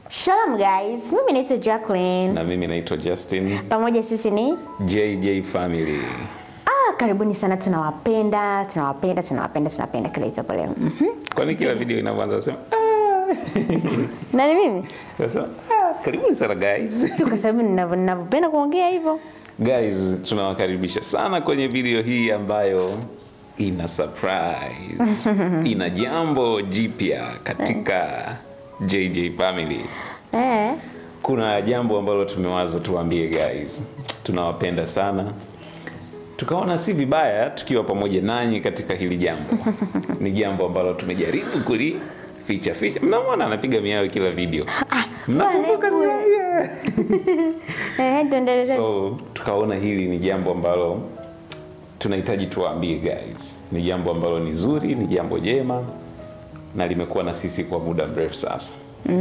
Shalom guys, mimi naitwa Jacqueline. na mimi naitwa Justin Pamoja sisi ni JJ Family. ah, karibuni sana, tunawapenda, tunawapenda, tunawapenda, tunawapenda kila itapo leo. Mhm. Kwani kila video inavyoanza nasema ah, Nani mimi? nasema ah, karibuni sana guys. Si kwa sababu ninavyo- ninavyopenda kuongea hivyo. Guys, tunawakaribisha sana kwenye video hii ambayo ina surprise. ina jambo jipya katika JJ Family. Eh. Kuna jambo ambalo tumewaza tuwaambie guys. Tunawapenda sana. Tukaona si vibaya tukiwa pamoja nanyi katika hili jambo. Ni jambo ambalo tumejaribu kuli ficha ficha. Mnamwona anapiga miayo kila video. Mnakumbuka bwana, niwaambia? Eh, tuendelee. So tukaona hili ni jambo ambalo tunahitaji tuwaambie guys. Ni jambo ambalo ni zuri, ni jambo jema na limekuwa na sisi kwa muda mrefu sasa.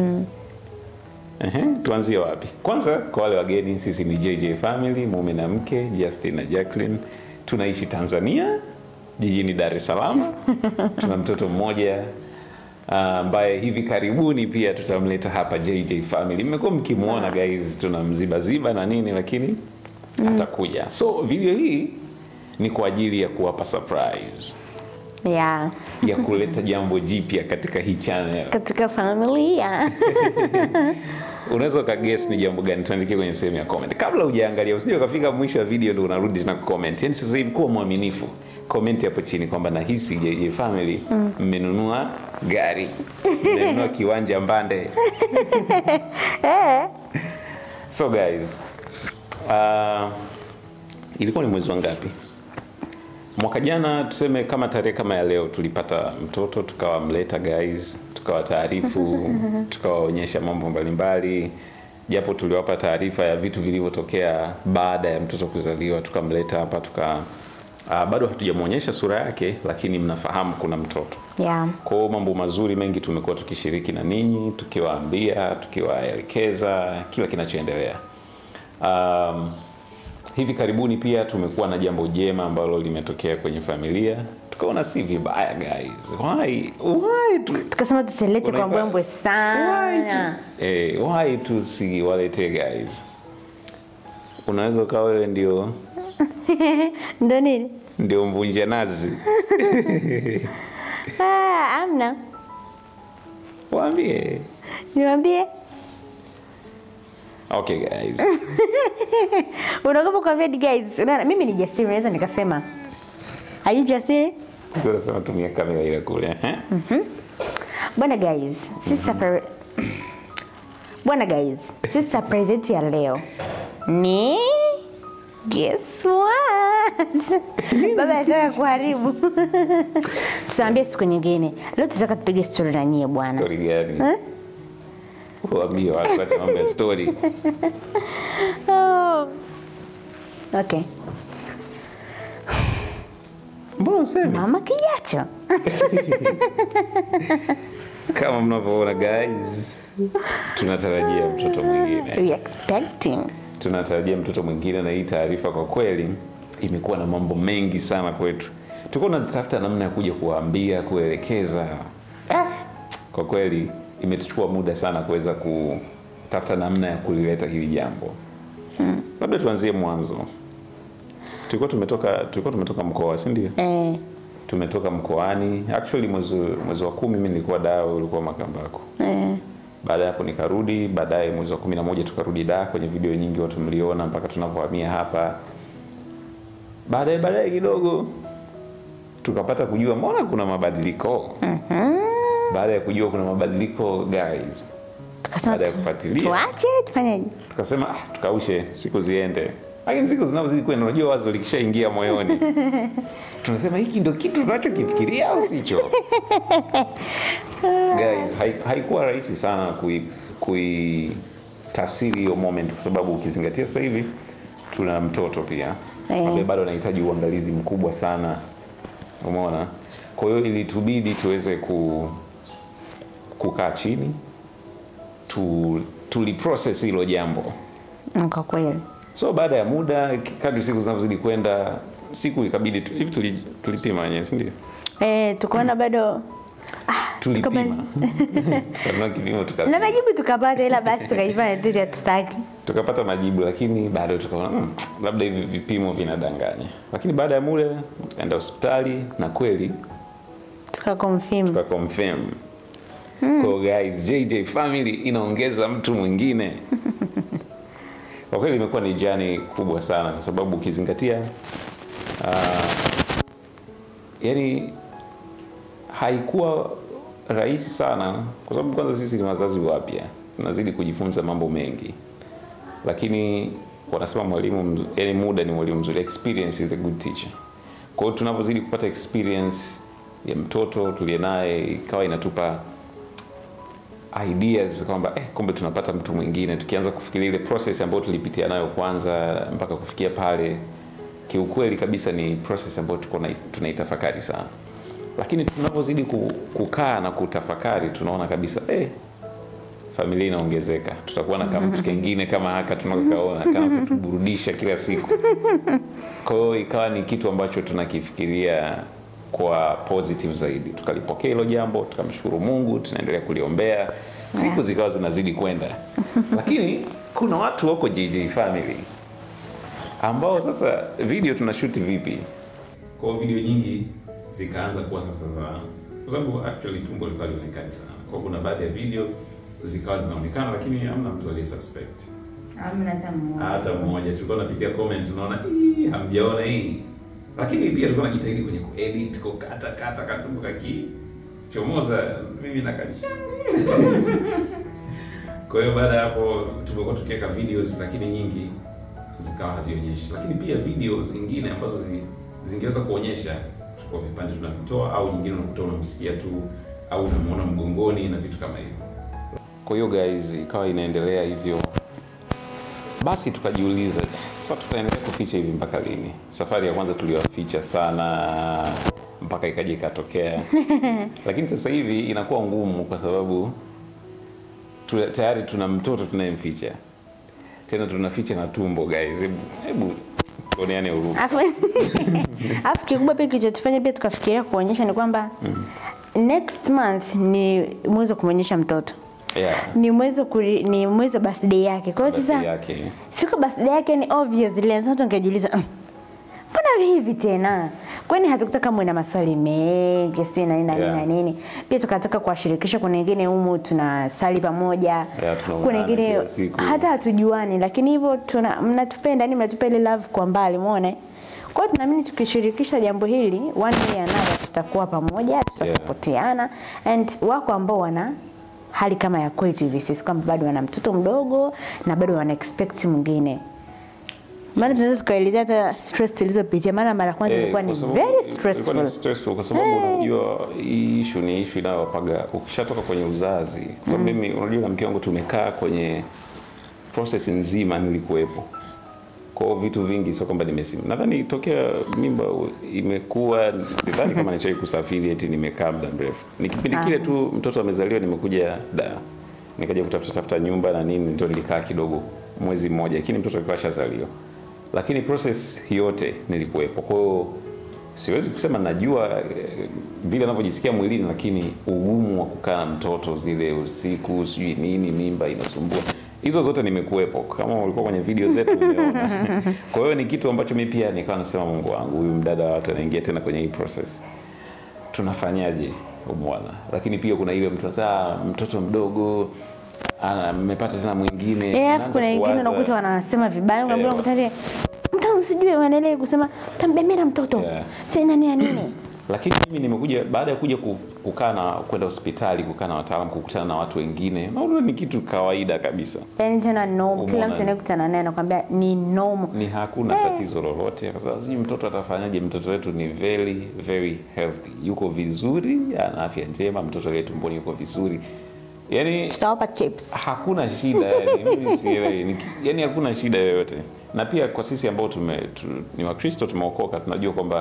Ehe, tuanzie wapi? Kwanza kwa wale wageni, sisi ni JJ Family, mume na mke, Justin na Jacqueline. Tunaishi Tanzania, jijini Dar es Salaam. Tuna mtoto mmoja ah, ambaye hivi karibuni pia tutamleta hapa JJ Family. Mmekuwa mkimwona guys, tunamzibaziba na nini, lakini atakuja. So video hii ni kwa ajili ya kuwapa surprise Yeah. ya kuleta jambo jipya katika hii channel. Katika familia. unaweza ukaguess ni jambo gani tuandikie kwenye sehemu ya comment kabla hujaangalia usije ukafika mwisho wa video ndio unarudi tena kucomment yani sasa hivi kuwa mwaminifu comment hapo chini kwamba nahisi JJ family mmenunua gari mmenunua kiwanja mbande Eh. so guys uh, ilikuwa ni mwezi wa ngapi mwaka jana tuseme kama tarehe kama ya leo tulipata mtoto tukawamleta guys tukawataarifu tukawaonyesha mambo mbalimbali japo tuliwapa taarifa ya vitu vilivyotokea baada ya mtoto kuzaliwa tukamleta hapa tuka uh, bado hatujamwonyesha sura yake lakini mnafahamu kuna mtoto Yeah. kwa hiyo mambo mazuri mengi tumekuwa tukishiriki na ninyi tukiwaambia tukiwaelekeza kila kinachoendelea um, hivi karibuni pia tumekuwa na jambo jema ambalo limetokea kwenye familia tukaona si vibaya guys why why tu Tukasema tusilete kwa Unaifa- mbwembwe why sana. tu eh, why tusiwaletee guys unaweza ukawa wewe ndio Ndio nini? ndio mvunja nazi Ah, amna. waambie Niwaambie. okay guys Unaogopa kuambia guys. Unaona mimi ni jasiri naweza nikasema. Are you jasiri? tunasema tumia kamera ile kule eh? Bwana guys, sisi safari Bwana guys, sisi surprise yetu ya leo ni guess what? Baba anataka kuharibu. Tuambie siku nyingine. Leo tutaka tupige story na nyie bwana. story gani waambie watu wacha mambo ya story Oh. Okay. mbona useme Mama kijacho. kama mnavyoona guys tunatarajia mtoto mwingine We expecting. tunatarajia mtoto mwingine na hii taarifa kwa kweli imekuwa na mambo mengi sana kwetu tulikuwa tunatafuta namna ya kuja kuwaambia kuelekeza ah, kwa kweli imetuchukua muda sana kuweza kutafuta namna ya kulileta hili jambo labda tuanzie mwanzo tulikuwa tumetoka tulikuwa tumetoka mkoa si ndio Eh, tumetoka mkoani actually mwezi mwezi wa kumi mimi nilikuwa daa wewe ulikuwa makambako eh. baada ya hapo nikarudi baadaye mwezi wa kumi na moja tukarudi da kwenye video nyingi watu mliona mpaka tunavyohamia hapa baadaye baadaye kidogo tukapata kujua mbona kuna mabadiliko baada ya kujua kuna mabadiliko guys Tukasema baada ya tu- kufuatilia tuache tufanyeje? tukasema ah, tukaushe siku ziende lakini siku zinavyozidi kwenda unajua wazo likishaingia moyoni tunasema hiki ndo kitu tunachokifikiria au sicho guys hai- haikuwa rahisi sana kui, kui tafsiri hiyo moment kwa sababu ukizingatia sasa hivi tuna mtoto pia Eh. ambaye bado anahitaji uangalizi mkubwa sana umeona kwa hiyo ilitubidi tuweze ku, kukaa chini tu, tuliprocess hilo jambo Mm, Kwa kweli. so baada ya muda kadri siku zinavyozidi kwenda siku ikabidi tu- hivi tuli- tulipima wenyewe si ndio Eh, tukaona bado tulipima Tukapa- tukanunua kipimo na tukapima majibu tukapata, ila basi tukaifanya tu hatutaki. tukapata majibu lakini bado tukaona mm, labda hivi vipimo vinadanganya lakini baada ya muda enda hospitali na kweli Tukakonfirm. tuka confirm Kwa guys JJ family inaongeza mtu mwingine kwa kweli imekuwa ni jani kubwa sana kwa sababu ukizingatia uh, yani haikuwa rahisi sana kwa sababu kwanza sisi ni wazazi wapya tunazidi kujifunza mambo mengi lakini wanasema mwalimu mz- yani muda ni mwalimu mzuri experience is a good teacher kwa hiyo tunavyozidi kupata experience ya mtoto tuliye naye ikawa inatupa ideas kwamba eh, kumbe tunapata mtu mwingine tukianza kufikiria ile process ambayo tulipitia nayo kwanza mpaka kufikia pale kiukweli kabisa ni process ambayo tuko na- tunaitafakari sana lakini tunapozidi ku- kukaa na kutafakari tunaona kabisa eh, familia inaongezeka tutakuwa na kamtu kengine kama haka tunakaona kana kutuburudisha kila siku kwa hiyo ikawa ni kitu ambacho tunakifikiria kwa positive zaidi tukalipokea hilo jambo tukamshukuru mungu tunaendelea kuliombea siku Yeah. zikawa zinazidi kwenda lakini kuna watu wako jj family ambao sasa video tunashuti vipi kwa hiyo video nyingi zikaanza kuwa sasa za kwa sababu actually tumbo lilikuwa lionekani sana kwa kuna baadhi ya video zikawa zinaonekana lakini hamna mtu aliye suspect hata mmoja tulikuwa tunapitia comment tunaona "Ii, hamjaona hii lakini pia tulikuwa najitahidi kwenye kuedit kukata kata katumbo kakichomoza mimi na kanisha kwa hiyo baada ya hapo tumekuwa tukiweka videos lakini nyingi zikawa hazionyeshi lakini pia video zingine ambazo zi, zingeweza kuonyesha kwa vipande tunavitoa au nyingine unakuta unamsikia tu au unamuona mgongoni na vitu kama hivyo kwa hiyo guys ikawa inaendelea hivyo basi tukajiuliza sasa tutaendelea kuficha hivi mpaka lini safari ya kwanza tuliwaficha sana mpaka ikaja ikatokea lakini sasa hivi inakuwa ngumu kwa sababu tu, tayari tuna mtoto tunayemficha tena tunaficha na tumbo guys hebu hebu tuoneane huruma Alafu alafu kikubwa pia kilichotufanya pia tukafikiria kuonyesha ni kwamba next month ni mwezi wa kumwonyesha mtoto yeah. ni mwezi wa kuri- ni mwezi wa birthday yake. Kwa hiyo Birthday sasa yake siku ya birthday yake ni obvious ile sasa tungejiuliza "Mm, mbona hivi tena? Kwani hatukutaka muwe na maswali mengi sio na nini na nini Yeah. na nini. Pia tukataka kuwashirikisha kuna wengine humu tunasali pamoja. Yeah, tunaonana kuna wengine kila siku. hata hatujuani lakini hivyo tuna mnatupenda yani mnatupa ile love kwa mbali umeona? Kwa hiyo tunaamini tukishirikisha jambo hili one way another tutakuwa pamoja, tutasapotiana and wako ambao wana hali kama ya kwetu hivi sisi kwamba bado wana mtoto mdogo na bado wana expect mwingine. Maana tunaweza tukaelezea hata stress tulizopitia, maana mara ya kwanza Eh, ilikuwa ni kwa sababu- very ilikuwa ni stressful. stressful kwa sababu unajua hii issue ni issue inayowapaga ukishatoka kwenye uzazi. Kwa sababu mimi unajua na mke wangu tumekaa kwenye process nzima nilikuwepo. Kwa hiyo vitu vingi sio kwamba nimesimu. Nadhani tokea mimba u- imekuwa sidhani kama nishai kusafiri eti nimekaa muda mrefu. Ni kipindi kile tu mtoto amezaliwa nimekuja da. Nikaja kutafuta tafuta nyumba na nini ndio nilikaa kidogo mwezi mmoja lakini mtoto alikuwa ashazaliwa. Lakini process yote nilikuwepo. Kwa hiyo siwezi kusema najua eh, vile anavyojisikia mwilini, lakini ugumu wa kukaa na mtoto zile usiku, sijui nini, mimba inasumbua, hizo zote nimekuwepo. Kama ulikuwa kwenye video zetu umeona. Kwa hiyo ni kitu ambacho mi pia nikawa nasema, Mungu wangu, huyu mdada wa watu anaingia tena kwenye hii process, tunafanyaje? Umwana, lakini pia kuna ile mtu sasa, mtoto mdogo ana- mmepata tena mwingine, Eh, alafu unaanza kuna wengine kuwaza- unakuta wanasema vibaya, unakuta Eh, unakuta ile mtoto sijui wanaendelea kusema tambemera mtoto. Yeah. Sio nani ya nini? lakini mimi nimekuja baada ya kuja ku- kukaa na kwenda hospitali kukaa na wataalamu kukutana na watu wengine naona ni kitu kawaida kabisa Yaani tena no, kila Umeona. mtu anayekutana naye anakuambia ni normal. ni hakuna tatizo lolote kwa sababu sijui mtoto atafanyaje mtoto wetu ni very very healthy yuko vizuri ana afya njema mtoto aliye tumboni yuko vizuri yaani Tutawapa chips. hakuna shida yani, mimi sielewi Ni- yani hakuna shida yoyote na pia kwa sisi ambao tume, tu, ni wakristo tumeokoka tunajua kwamba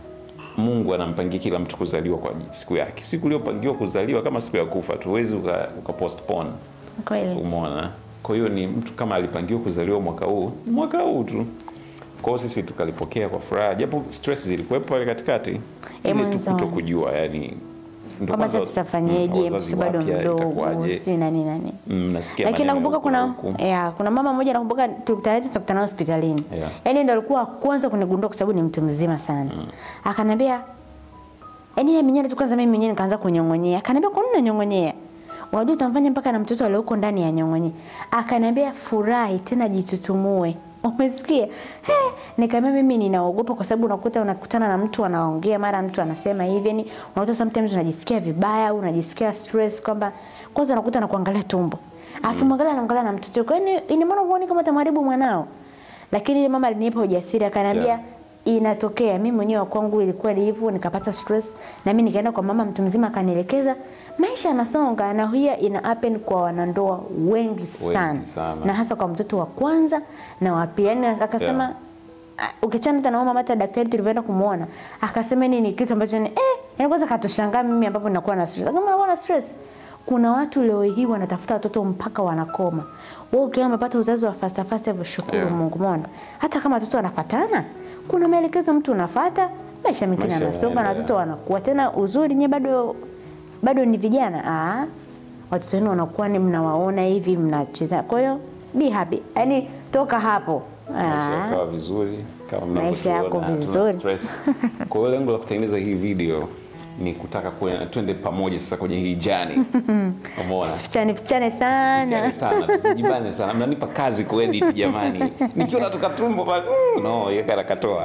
mungu anampangia kila mtu kuzaliwa kwa siku yake siku iliyopangiwa kuzaliwa kama siku ya kufa tuwezi uka, uka postpone Kweli. umeona kwa hiyo ni mtu kama alipangiwa kuzaliwa mwaka huu ni mwaka huu tu kwa hiyo sisi tukalipokea kwa furaha japo stress zilikuwepo pale katikati ile tu mwanzoni. kuto kujua yani Ndo kwamba kwanza- sasa tutafanyeje, mm, wazazi mtoto bado wapya mdogo, itakuwaje? si nani nani. Mm, nasikia Lakini maneno nakumbuka huku kuna na huku. ya, kuna mama mmoja nakumbuka tulikutana naye tukakutana naye hospitalini. Yeah. Yaani ndo alikuwa wa kwanza kunigundua kwa sababu ni mtu mzima sana. Akaniambia yaani yeye mwenyewe tu kwanza mimi mwenyewe nikaanza kunyong'onyea. Akaniambia kwa nini unanyong'onyea? Unajua utamfanya mpaka na mtoto alioko ndani ya nyong'onye. Akaniambia furahi tena jitutumue. Umesikia? He, nikamwambia mimi ninaogopa kwa sababu unakuta unakutana na mtu anaongea mara mtu anasema hivi yani unakuta sometimes unajisikia vibaya au unajisikia stress kwamba kwanza unakuta anakuangalia tumbo. Akimwangalia anaangalia na mtoto. Kwa hiyo ina maana huoni kama utamharibu mwanao. Lakini yule mama alinipa ujasiri akaniambia Yeah. inatokea mimi mwenyewe wa kwangu ilikuwa ni hivyo nikapata stress na mimi nikaenda kwa mama mtu mzima akanielekeza maisha yanasonga na hiyo ina happen kwa wanandoa wengi Wengi sana, sana. na hasa kwa mtoto wa kwanza na wa pili yani akasema Yeah. ah, ukichana hata na mama hata daktari tulivyoenda kumuona akasema ni ni kitu ambacho ni eh yani kwanza katushangaa mimi ambapo ninakuwa na stress kama nakuwa na stress kuna watu leo hii wanatafuta watoto mpaka wanakoma wewe ukiwa umepata uzazi wa fasta fasta hivyo shukuru Yeah. Mungu umeona hata kama watoto wanafatana kuna maelekezo mtu unafata maisha mengine Maisha yanasonga na yanaendelea. watoto wanakuwa tena uzuri nye bado bado ni vijana ah watoto wenu wanakuwa ni mnawaona hivi mnacheza kwa hiyo be happy yani toka hapo maisha ah yakawa vizuri kama Maisha yako mnavyotuona, hatuna vizuri. stress. Kwa hiyo lengo la kutengeneza hii video ni kutaka kue- twende pamoja sasa kwenye hii jani. Umeona? pichane pichane sana Tusijibane sana, tusijibane sana. Mnanipa kazi kuedit jamani. Nikiwa natoka tumbo pale, mm, no, yeka nakatoa.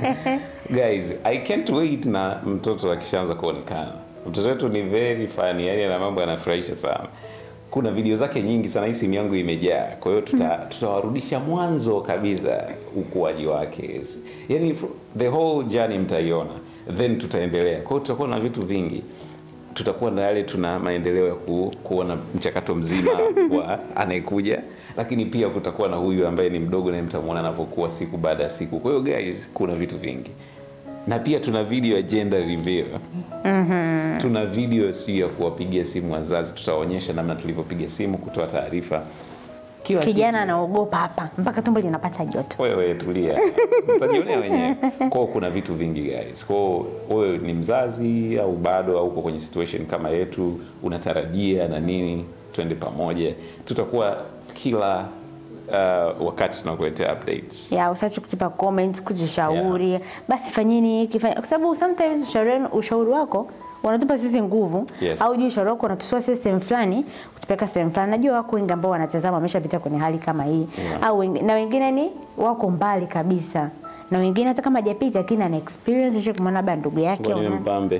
Guys, I can't wait na mtoto akishaanza kuonekana. Mtoto wetu ni very funny, yani ana mambo yanafurahisha sana. Kuna video zake nyingi sana, hii simu yangu imejaa. Kwa hiyo tuta, tutawarudisha mwanzo kabisa ukuaji wake. Yani the whole journey mtaiona. Then tutaendelea. Kwa hiyo tutakuwa na vitu vingi tutakuwa na yale tuna maendeleo ya ku, kuona mchakato mzima wa anayekuja, lakini pia kutakuwa na huyu ambaye ni mdogo naye mtamwona anapokuwa siku baada ya siku. Kwa hiyo guys, kuna vitu vingi na pia tuna video ya gender reveal. Tuna video sio ya kuwapigia simu wazazi, tutaonyesha namna tulivyopiga simu kutoa taarifa kila kijana kitu. anaogopa hapa mpaka tumbo linapata joto Wewe tulia, utajionea wenyewe. Kwao kuna vitu vingi guys. Kwao wewe ni mzazi au bado au uko kwenye situation kama yetu, unatarajia na nini, twende pamoja. Tutakuwa kila uh, wakati tunakuletea updates. ya usache kutupa comment kujishauri basi fanyeni hiki fanya kwa sababu sometimes ushauri wenu- ushauri wako unatupa sisi nguvu Yes. au juu ushauri wako unatutoa sisi sehemu fulani kutupeleka sehemu fulani najua wako wengi ambao wanatazama wameshapita kwenye hali kama hii Yeah. au wengi, na wengine ni wako mbali kabisa na wengine hata kama hajapita lakini ana experience ishe kumwona labda ndugu yake Ngoja una- mpambe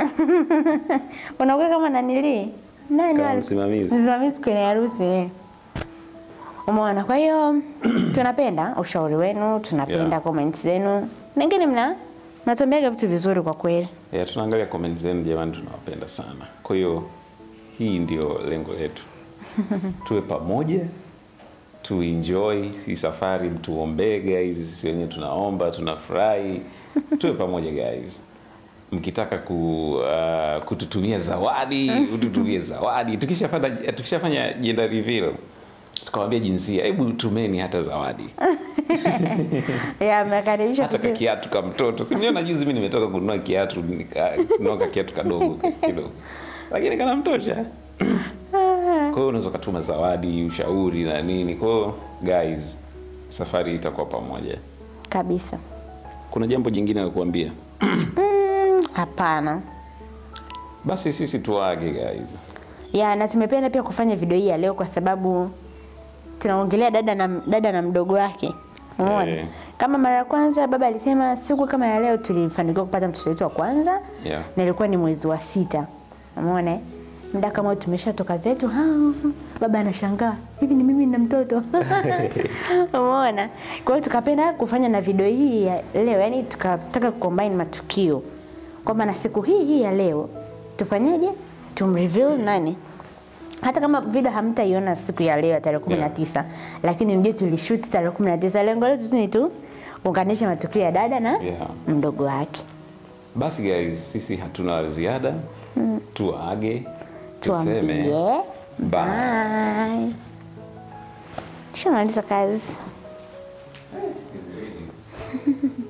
unakuwa kama nanili nani Kama wale? msimamizi. msimamizi kwenye harusi eh. umeona kwa hiyo tunapenda ushauri wenu tunapenda Yeah. comments zenu nengine mna mnatuambiaga vitu vizuri kwa kweli yeah, tunaangalia comment zenu jamani, tunawapenda sana. Kwa hiyo hii ndio lengo letu, tuwe pamoja tu enjoy hii safari, mtuombee guys, sisi wenyewe tunaomba, tunafurahi, tuwe pamoja guys. Mkitaka ku, uh, kututumia zawadi, ututumie zawadi. Tukishafanya tukishafanya gender reveal tukawambia jinsia, hebu tumeni hata zawadi ya mnakaribisha hata kutu- kakiatu ka mtoto simliona juzi mi nimetoka kununua kiatu nikanunua kakiatu kadogo kidogo lakini kanamtosha kwa hiyo unaweza ukatuma zawadi ushauri na nini kwa hiyo guys safari itakuwa pamoja kabisa kuna jambo jingine la kuambia Mm, hapana basi sisi tuage guys ya na tumependa pia kufanya video hii ya leo kwa sababu tunaongelea dada na dada na mdogo wake umeona Eh. kama mara ya kwanza baba alisema siku kama ya leo tulifanikiwa kupata mtoto wetu wa kwanza Yeah. na ilikuwa ni mwezi wa sita umeona eh? muda kama huu tumeshatoka zetu ha, baba anashangaa hivi ni mimi na mtoto umeona kwa hiyo tukapenda kufanya na video hii ya leo yani tukataka kucombine matukio kwamba na siku hii hii ya leo tufanyeje tumreveal nani hata kama video hamtaiona siku ya leo ya tarehe kumi na tisa lakini mjue tulishoot tarehe kumi na tisa lengo letu tu ni tu unganisha matukio ya dada na Yeah. mdogo wake basi guys sisi hatuna la ziada tuage tuambie tuseme bye. bye. Shamaliza kazi.